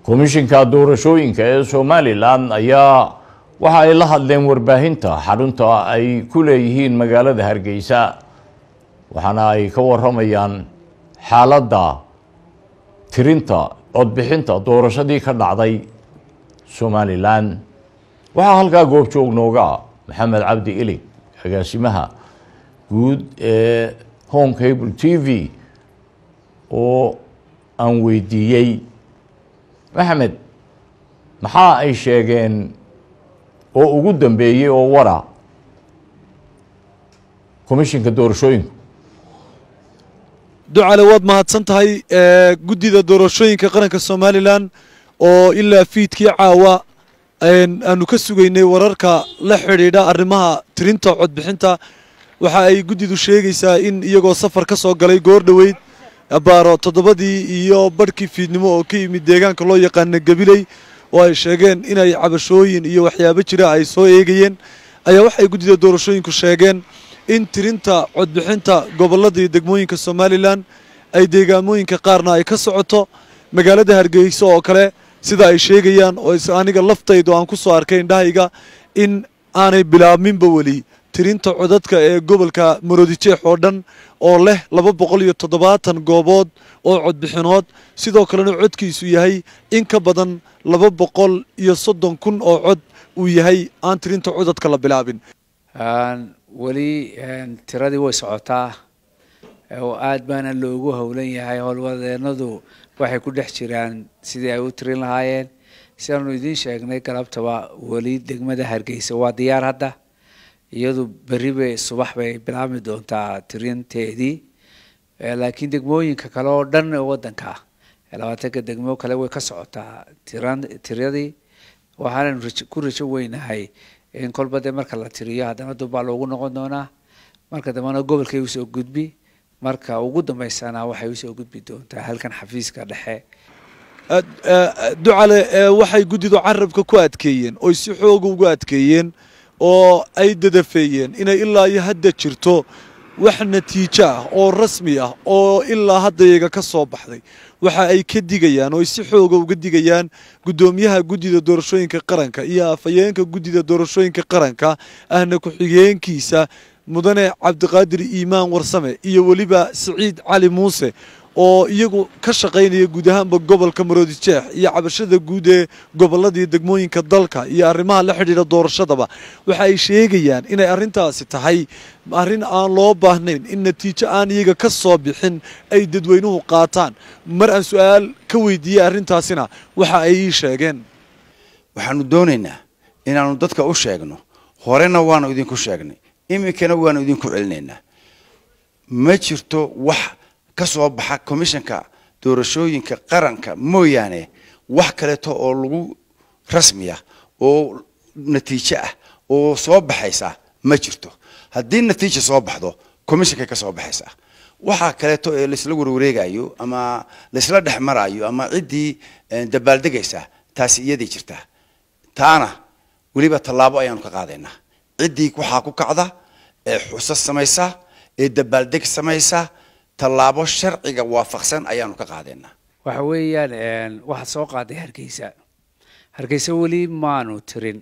komishinka doorashooyinka ee somalilan ayaa waxa ay la hadleen warbaahinta xarunta ay ku leeyihiin magaalada hargeysa waxaana ay ka waramayaan xaaladda tirinta codbixinta doorashadii ka dhacday somalilan waxaa halkaa goobjoog nooga maxamed cabdi ilig agaasimaha guud ee home cable t v oo aan weydiiyey maxamed maxaa ay sheegeen oo ugu dambeeyey oo wara komishinka doorashooyinku ducale waad mahadsan tahay guddida doorashooyinka qaranka somalilan oo ilaa fiidkii caawa aanu ka sugaynay wararka la xidhiidha arrimaha tirinta codbixinta waxa ay guddidu sheegaysaa in iyagoo safar ka soo galay goor dhoweyd baaro toddobadii iyo barhkii fiidnimo oo ka yimid deegaanka loo yaqaana gabiley oo ay sheegeen inay cabashooyin iyo waxyaabo jira ay soo eegayeen ayaa waxay guddida doorashooyinku sheegeen in tirinta codbixinta gobolladii degmooyinka somalilan ay deegaamooyinka qaarna ay ka socoto magaalada hargeysa oo kale sida ay sheegayaan oo aniga laftaydu aan ku soo arkay indhahayga in aanay bilaabminba weli tirinta codadka ee gobolka maroodijeex oo dhan oo leh laba boqol iyo toddobaatan goobood oo codbixinood sidoo kalena codkiisu yahay in ka badan laba boqol iyo soddon kun oo cod uu yahay aan tirinta codadka la bilaabin weli tiradii way socotaa oo aad baana loogu howlan yahay howlwadeenadu waxay ku dhex jiraan sidii ay u tirin lahaayeen sidaanu idiin sheegnay galabtaba weli degmada hargeysa waa diyaar hadda iyadu berri bay subax bay bilaabmi doontaa tirinteedii laakiin degmooyinka kale oo dhan oo waddanka labaatanka degmo kale way ka socotaa tiran tiradii waxaanan ku rajo weynahay in kolba dee marka la tiriyo haddana dubbaa loogu noqon doonaa marka dambena gobolkay usoo gudbi marka ugu dambeysana waxay usoo gudbi doontaa halkan xafiiska dhexe ducale waxay guddidu carabka ku adkeeyeen oy si xooga ugu adkeeyeen oo ay dadafeeyeen inay ilaa iyo hadda jirto wax natiijo ah oo rasmi ah oo ilaa hadda iyaga ka soo baxday waxa ay ka digayaan oo ay si xooga uga digayaan guddoomiyaha guddida doorashooyinka qaranka iyo afhayeenka guddida doorashooyinka qaranka ahna ku-xigeenkiisa mudane cabdiqaadir iimaan warsame iyo weliba siciid cali muuse oo iyagu ka shaqaynaya guud ahaanba gobolka maroodijeex iyo cabashada guud ee gobolladii degmooyinka dalka iyo arrimaha la xidhiidha doorashadaba waxa ay sheegayaan inay arrintaasi tahay arrin aan loo baahnayn in natiijo aan iyaga ka soo bixin ay dadweynuhu qaataan mar aan su-aal ka weydiiyey arrintaasina waxa ay ii sheegeen waxaanu doonaynaa inaannu dadka u sheegno horena waanu idinku sheegnay iminkana waanu idinku celinaynaa ma jirto wax ka soo baxa commissionka doorashooyinka qaranka mooyaane wax kaleeto oo lagu rasmiya oo natiijo ah oo soo baxaysa ma jirto haddii natiija soo baxdo commissionkay ka soo baxaysaa waxaa kaleeto ee laisla warwareegayo ama laisla dhex maraayo ama ciddii dabaaldegaysa taasi iyadii jirtaa taana weliba tallaabo ayaanu ka qaadaynaa ciddii waxaa ku kacda ee xusas samaysa ee dabaaldeg samaysa tallaabo sharciga waafaqsan ayaanu ka qaadaynaa waxa weeyaan waxaad soo qaaday hargeysa hargeysa weli maanu tirin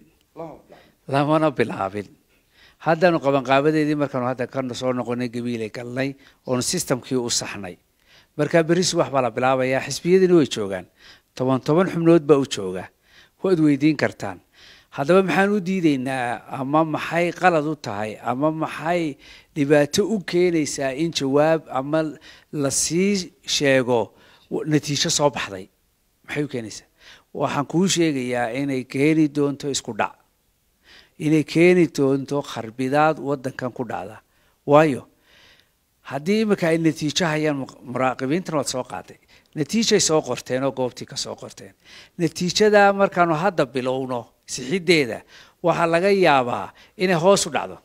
lamana bilaabin haddaanu qabanqaabadeedii markaanu hadda ka soo noqonay gabiilay galnay oonu systemkii u saxnay markaa berri subax baa la bilaabayaa xisbiyadiina way joogaan toban toban xubnood baa u jooga waad weydiin kartaan haddaba maxaan u diidaynaa ama maxay qalad u tahay ama maxay dhibaato u keenaysaa in jawaab ama lasii sheego natiijo soo baxday maxay u keenaysaa waxaan kuu sheegayaa inay keeni doonto isku dhac inay keeni doonto kharbidaad waddankan ku dhacda waayo haddii iminka ay natiijo hayaan muraaqibiintana waad soo qaaday natiijay soo qorteen oo goobtii ka soo qorteen natiijada markaanu hadda bilowno sixiddeeda waxaa laga yaabaa inay hoos u dhacdo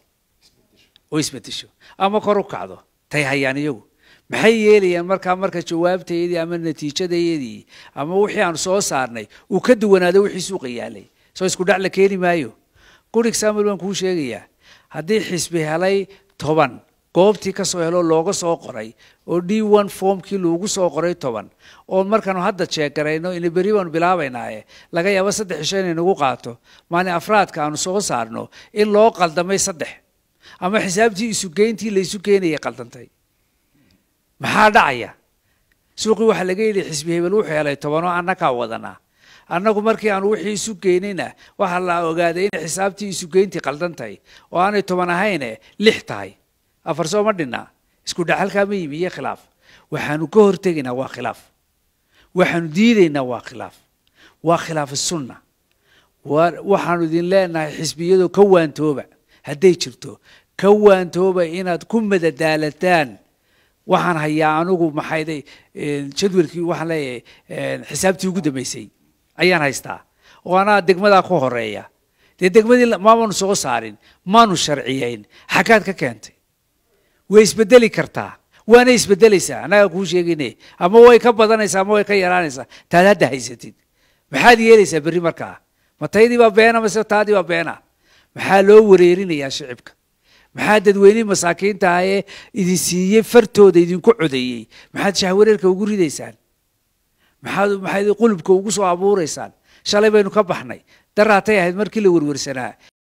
oo isbedesho ama kor u kacdo tay hayaan iyagu maxay yeelayaan markaa marka jawaabtayadii ama natiijadayadii ama wixii aanu soo saarnay uu ka duwanaado wixii suuqa yaalay soo isku dhac la keeni maayo good example baan kuu sheegayaa haddii xisbi helay toban goobtii kasoo helo looga soo qoray oo d one formkii loogu soo qoray toban oo markaanu hadda jeegarayno ina berri baanu bilaabaynaaye laga yaabo saddex cisho inay nagu qaato maalin afraadka aanu soo saarno in loo qaldamay saddex ama xisaabtii isugeyntii laysu keenayay qaldantay maxaa dhacaya suuqii waxaa laga yidhi xisbi hebel wuxuu helay tobanoo annakaa wadanaa annagu markii aanu wixii isu geynayna waxaa la ogaaday in xisaabtii isugeyntii qaldan tahay oo aanay toban ahayne lix tahay afar soo ma dhinaa isku dhaxalkaa ma yimi iyo khilaaf waxaanu ka hortegaynaa waa khilaaf waxaanu diidaynaa waa khilaaf waa khilaaf sunna waxaanu idin leenahay xisbiyadu ka waantooba hadday jirto ka waantooba inaad ku madadaalataan waxaan hayaa anigu maxayday jadwalkii waxaan leeyahay xisaabtii ugu dambeysay ayaan haystaa oo anaa degmadaa ku horeeya dee degmadii maamanu soo saarin maanu sharciyeyn xaggaad ka keentay way isbedeli kartaa waana isbedelaysaa annagaa kuu sheegine ama way ka badanaysaa ama way ka yaraanaysaa taad hadda haysatid maxaad yeelaysaa berri markaa ma taydii baa beena mase taadii baa beena maxaa loo wareerinayaa shicibka maxaa dadweynihii masaakiinta ahee idin siiyey fartooda idinku codeeyey maxaad shahwareerka ugu ridaysaan maxaad maxaad qulubka ugu soo abuuraysaan shalay baynu ka baxnay daraatay ahayd markii la werwersanaa